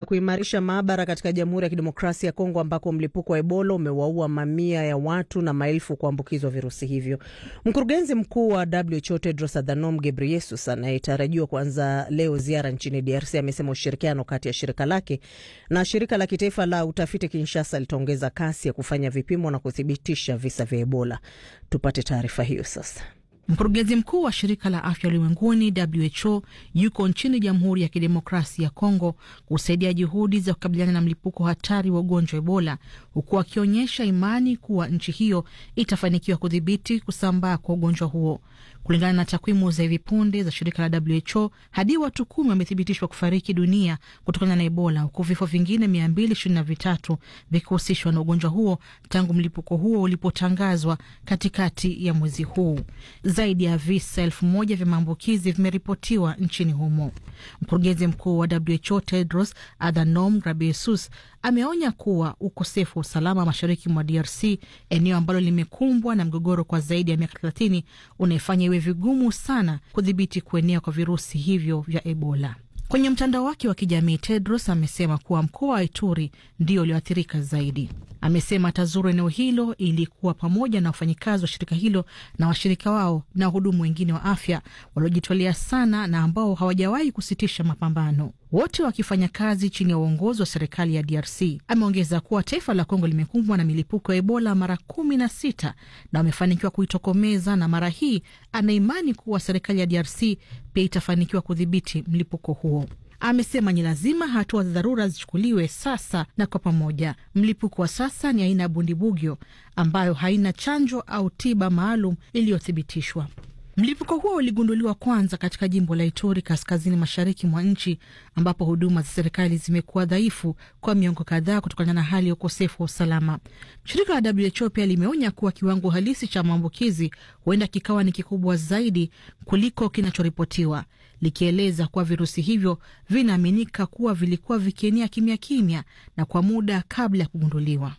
kuimarisha maabara katika Jamhuri ya Kidemokrasia ya Kongo ambako mlipuko wa Ebola umewaua mamia ya watu na maelfu kuambukizwa virusi hivyo. Mkurugenzi mkuu wa WHO Tedros Adhanom Ghebreyesus anayetarajiwa kuanza leo ziara nchini DRC amesema ushirikiano kati ya shirika lake na shirika la kitaifa la utafiti Kinshasa litaongeza kasi ya kufanya vipimo na kuthibitisha visa vya Ebola. Tupate taarifa hiyo sasa. Mkurugenzi mkuu wa shirika la afya ulimwenguni WHO yuko nchini Jamhuri ya Kidemokrasia ya Kongo kusaidia juhudi za kukabiliana na mlipuko hatari wa ugonjwa wa Ebola, huku akionyesha imani kuwa nchi hiyo itafanikiwa kudhibiti kusambaa kwa ugonjwa huo. Kulingana na takwimu za hivi punde za shirika la WHO, hadi watu kumi wamethibitishwa kufariki dunia kutokana na Ebola, huku vifo vingine mia mbili ishirini na vitatu vikihusishwa na ugonjwa huo tangu mlipuko huo ulipotangazwa katikati ya mwezi huu. Zaidi ya visa elfu moja vya maambukizi vimeripotiwa nchini humo. Mkurugenzi mkuu wa WHO Tedros Adhanom Ghebreyesus ameonya kuwa ukosefu wa usalama mashariki mwa DRC, eneo ambalo limekumbwa na mgogoro kwa zaidi ya miaka thelathini, unaifanya iwe vigumu sana kudhibiti kuenea kwa virusi hivyo vya Ebola. Kwenye mtandao wake wa kijamii Tedros amesema kuwa mkoa wa Ituri ndio ulioathirika zaidi. Amesema atazuru eneo hilo ili kuwa pamoja na wafanyikazi wa shirika hilo na washirika wao na wahudumu wengine wa afya waliojitolea sana na ambao hawajawahi kusitisha mapambano, wote wakifanya kazi chini ya uongozi wa serikali ya DRC. Ameongeza kuwa taifa la Kongo limekumbwa na milipuko ya Ebola mara kumi na sita na wamefanikiwa kuitokomeza, na mara hii anaimani kuwa serikali ya DRC pia itafanikiwa kudhibiti mlipuko huo. Amesema ni lazima hatua za dharura zichukuliwe sasa na kwa pamoja. Mlipuko wa sasa ni aina ya bundibugyo ambayo haina chanjo au tiba maalum iliyothibitishwa. Mlipuko huo uligunduliwa kwanza katika jimbo la Ituri, kaskazini mashariki mwa nchi, ambapo huduma za serikali zimekuwa dhaifu kwa miongo kadhaa kutokana na hali ya ukosefu wa usalama. Shirika la WHO pia limeonya kuwa kiwango halisi cha maambukizi huenda kikawa ni kikubwa zaidi kuliko kinachoripotiwa, likieleza kuwa virusi hivyo vinaaminika kuwa vilikuwa vikienea kimya kimya na kwa muda kabla ya kugunduliwa.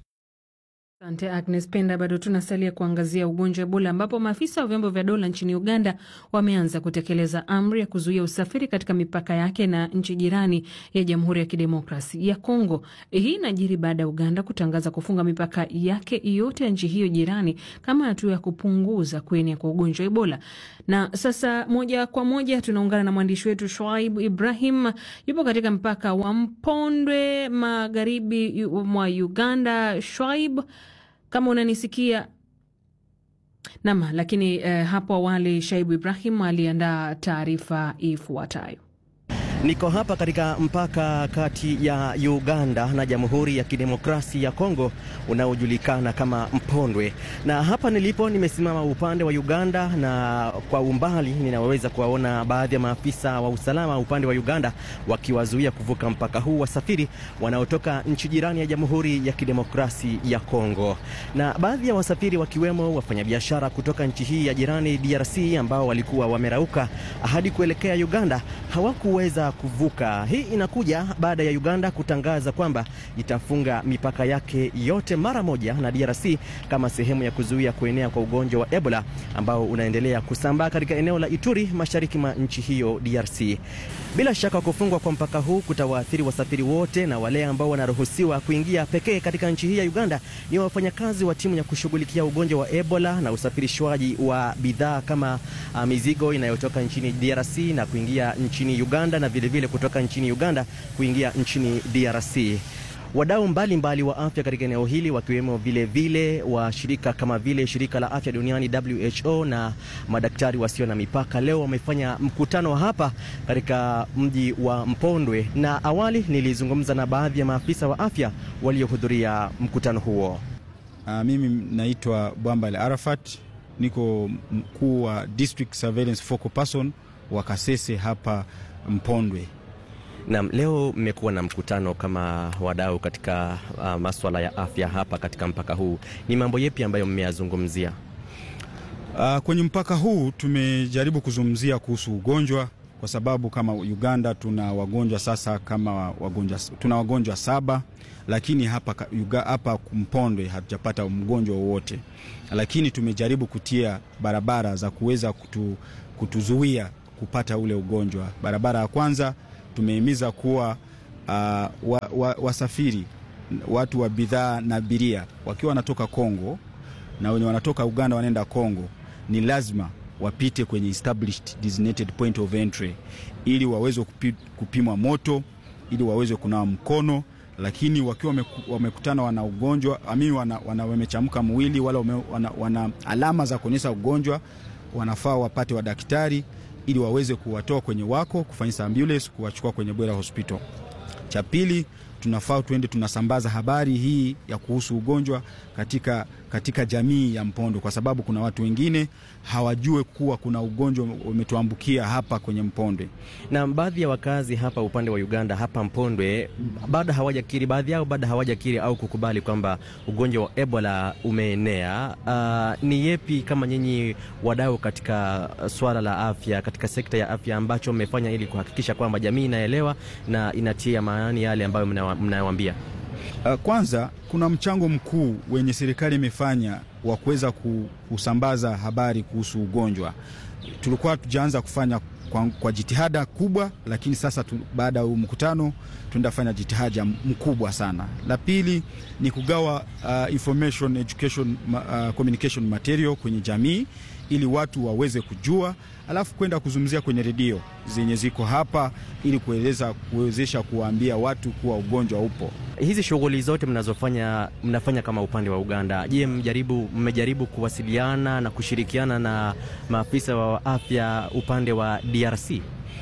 Asante Agnes Penda. Bado tunasalia kuangazia ugonjwa wa Ebola ambapo maafisa wa vyombo vya dola nchini Uganda wameanza kutekeleza amri ya kuzuia usafiri katika mipaka yake na nchi jirani ya Jamhuri ya Kidemokrasi ya Kongo. Hii inajiri baada ya Uganda kutangaza kufunga mipaka yake yote ya nchi hiyo jirani kama hatua ya kupunguza kuenea kwa ugonjwa wa Ebola. Na sasa moja kwa moja tunaungana na mwandishi wetu Shoaib Ibrahim, yupo katika mpaka wa Mpondwe magharibi mwa Uganda. Shoaib, kama unanisikia nam. Lakini eh, hapo awali Shaibu Ibrahim aliandaa taarifa ifuatayo. Niko hapa katika mpaka kati ya Uganda na Jamhuri ya Kidemokrasia ya Kongo unaojulikana kama Mpondwe, na hapa nilipo nimesimama upande wa Uganda, na kwa umbali ninaweza kuwaona baadhi ya maafisa wa usalama upande wa Uganda wakiwazuia kuvuka mpaka huu wasafiri wanaotoka nchi jirani ya Jamhuri ya Kidemokrasia ya Kongo, na baadhi ya wasafiri wakiwemo wafanyabiashara kutoka nchi hii ya jirani DRC ambao walikuwa wamerauka hadi kuelekea Uganda hawakuweza kuvuka. Hii inakuja baada ya Uganda kutangaza kwamba itafunga mipaka yake yote mara moja na DRC kama sehemu ya kuzuia kuenea kwa ugonjwa wa Ebola ambao unaendelea kusambaa katika eneo la Ituri mashariki mwa nchi hiyo DRC. Bila shaka kufungwa kwa mpaka huu kutawaathiri wasafiri wote, na wale ambao wanaruhusiwa kuingia pekee katika nchi hii ya Uganda ni wafanyakazi wa timu ya kushughulikia ugonjwa wa Ebola na usafirishwaji wa bidhaa kama uh, mizigo inayotoka nchini DRC na kuingia nchini Uganda na vilevile vile kutoka nchini Uganda kuingia nchini DRC. Wadau mbalimbali wa afya katika eneo hili wakiwemo vile vile wa shirika kama vile shirika la afya duniani WHO na madaktari wasio na mipaka leo wamefanya mkutano hapa katika mji wa Mpondwe, na awali nilizungumza na baadhi ya maafisa wa afya waliohudhuria mkutano huo. Uh, mimi naitwa Bwambale Arafat, niko mkuu wa District Surveillance Focal Person wa Kasese hapa Mpondwe. Naam, leo mmekuwa na mkutano kama wadau katika uh, maswala ya afya hapa katika mpaka huu. Ni mambo yepi ambayo mmeyazungumzia? Uh, kwenye mpaka huu tumejaribu kuzungumzia kuhusu ugonjwa kwa sababu kama Uganda tuna wagonjwa sasa kama wagonjwa, tuna wagonjwa saba, lakini hapa, hapa Mpondwe hatujapata mgonjwa wowote, lakini tumejaribu kutia barabara za kuweza kutu, kutuzuia kupata ule ugonjwa. Barabara ya kwanza tumehimiza kuwa uh, wa, wa, wasafiri watu wa bidhaa na abiria wakiwa wanatoka Kongo na wenye wanatoka Uganda wanaenda Kongo, ni lazima wapite kwenye established designated point of entry ili waweze kupi, kupimwa moto ili waweze kunawa mkono, lakini wakiwa wamekutana wana ugonjwa ami wana, wana wamechamka mwili wala wame, wana, wana alama za kuonyesha ugonjwa, wanafaa wapate wadaktari ili waweze kuwatoa kwenye wako kufanyisa ambulance kuwachukua kwenye Bwera Hospital. Cha pili tunafaa tuende tunasambaza habari hii ya kuhusu ugonjwa katika, katika jamii ya Mpondo, kwa sababu kuna watu wengine hawajue kuwa kuna ugonjwa umetuambukia hapa kwenye Mpondwe, na baadhi ya wakazi hapa upande wa Uganda hapa Mpondwe bado hawajakiri, baadhi yao bado hawajakiri au kukubali kwamba ugonjwa wa Ebola umeenea. Uh, ni yepi kama nyinyi wadau katika swala la afya, katika sekta ya afya ambacho mmefanya ili kuhakikisha kwamba jamii inaelewa na inatia maanani yale ambayo mnayowaambia? Uh, kwanza kuna mchango mkuu wenye serikali imefanya wa kuweza kusambaza habari kuhusu ugonjwa. Tulikuwa tujaanza kufanya kwa, kwa jitihada kubwa, lakini sasa tu, baada ya mkutano tunaenda fanya jitihada mkubwa sana. La pili ni kugawa uh, information education uh, communication material kwenye jamii ili watu waweze kujua, alafu kwenda kuzungumzia kwenye redio zenye ziko hapa ili kueleza kuwezesha kuwaambia watu kuwa ugonjwa upo. Hizi shughuli zote mnazofanya mnafanya kama upande wa Uganda, je, mjaribu mmejaribu kuwasiliana na kushirikiana na maafisa wa afya upande wa DRC?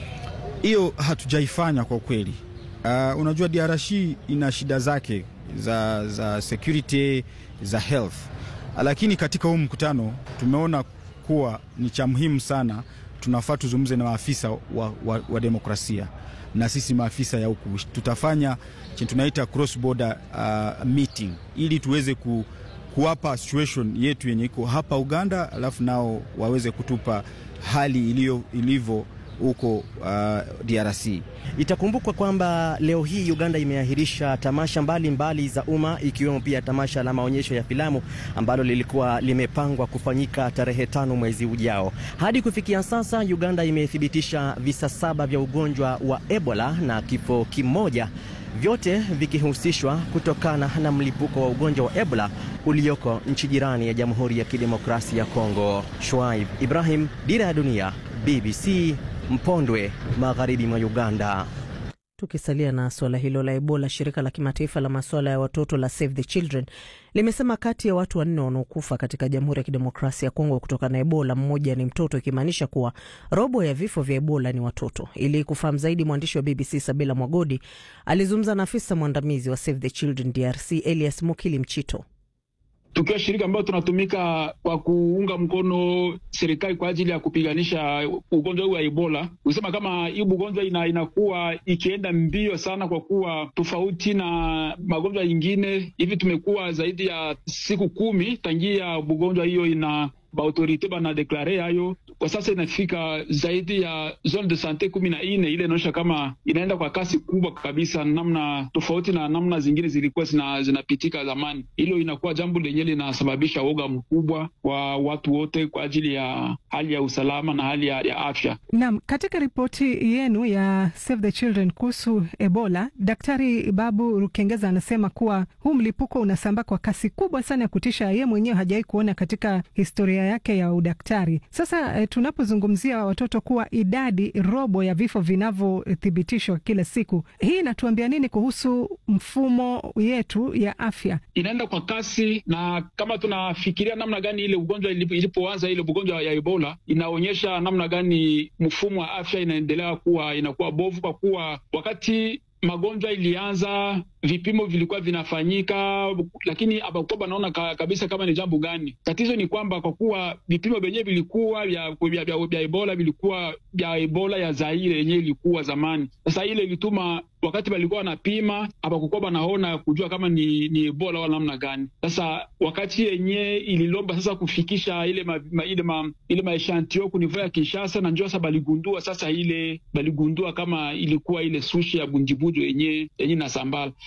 Hiyo hatujaifanya kwa kweli. Uh, unajua DRC ina shida zake za, za security za health, lakini katika huu mkutano tumeona kuwa ni cha muhimu sana, tunafaa tuzungumze na maafisa wa, wa, wa demokrasia na sisi maafisa ya huku tutafanya tunaita cross border uh, meeting ili tuweze ku, kuwapa situation yetu yenye iko hapa Uganda, alafu nao waweze kutupa hali ilivyo huko uh, DRC. Itakumbukwa kwamba leo hii Uganda imeahirisha tamasha mbalimbali mbali za umma ikiwemo pia tamasha la maonyesho ya filamu ambalo lilikuwa limepangwa kufanyika tarehe tano mwezi ujao. Hadi kufikia sasa, Uganda imethibitisha visa saba vya ugonjwa wa Ebola na kifo kimoja, vyote vikihusishwa kutokana na mlipuko wa ugonjwa wa Ebola ulioko nchi jirani ya Jamhuri ya Kidemokrasia ya Kongo. Shuaib Ibrahim, Dira ya Dunia, BBC Mpondwe, magharibi mwa Uganda. Tukisalia na suala hilo la Ebola, shirika la kimataifa la masuala ya watoto la Save the Children limesema kati ya watu wanne wanaokufa katika Jamhuri ya Kidemokrasia ya Kongo kutokana na Ebola, mmoja ni mtoto, ikimaanisha kuwa robo ya vifo vya Ebola ni watoto. Ili kufahamu zaidi, mwandishi wa BBC Sabila Mwagodi alizungumza na afisa mwandamizi wa Save the Children DRC Elias Mukili Mchito. Tukiwa shirika ambayo tunatumika kwa kuunga mkono serikali kwa ajili ya kupiganisha ugonjwa huu wa Ebola, kusema kama hii ugonjwa ina, inakuwa ikienda mbio sana, kwa kuwa tofauti na magonjwa yingine hivi, tumekuwa zaidi ya siku kumi tangia ugonjwa hiyo ina baautorite banadeklare hayo kwa sasa inafika zaidi ya zone de sante kumi na nne. Ile inaonyesha kama inaenda kwa kasi kubwa kabisa, namna tofauti na namna zingine zilikuwa zina, zinapitika zamani. Hilo inakuwa jambo lenyewe linasababisha woga mkubwa kwa watu wote kwa ajili ya hali ya usalama na hali ya, ya afya. Naam, katika ripoti yenu ya Save the Children kuhusu Ebola, Daktari Babu Rukengeza anasema kuwa huu mlipuko unasambaa kwa kasi kubwa sana ya kutisha, ye mwenyewe hajawahi kuona katika historia yake ya udaktari. Sasa tunapozungumzia watoto kuwa idadi robo ya vifo vinavyothibitishwa kila siku, hii inatuambia nini kuhusu mfumo yetu ya afya? Inaenda kwa kasi, na kama tunafikiria namna gani ile ugonjwa ilipoanza, ile ugonjwa ya Ebola inaonyesha namna gani mfumo wa afya inaendelea kuwa inakuwa bovu, kwa kuwa wakati magonjwa ilianza vipimo vilikuwa vinafanyika, lakini hapakuwa banaona ka, kabisa kama ni jambo gani. Tatizo ni kwamba kwa kuwa vipimo vyenyewe vilikuwa vya, vya, vya, vya Ebola vilikuwa vya Ebola ya Zaire yenyewe ilikuwa zamani. Sasa ile ilituma wakati walikuwa wanapima hapakukuwa banaona kujua kama ni, ni Ebola wala namna gani. Sasa wakati yenyewe ililomba sasa kufikisha ile ma, ma, ile ma, ile maeshantio kunivua ya Kinshasa na njoo sasa baligundua sasa ile baligundua kama ilikuwa ile sushi ya bunjibujo yenyewe yenyewe na sambala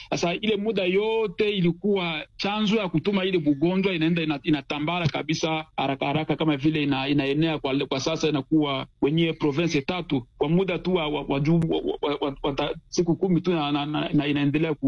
Sasa ile muda yote ilikuwa chanzo ya kutuma ile bugonjwa inaenda inatambara kabisa haraka haraka, kama vile ina, inaenea kwa, kwa sasa inakuwa kwenye province tatu kwa muda tu wa, wa, wa, wa, wa, wa, wa, wa siku kumi tu na, na, na, na inaendelea ku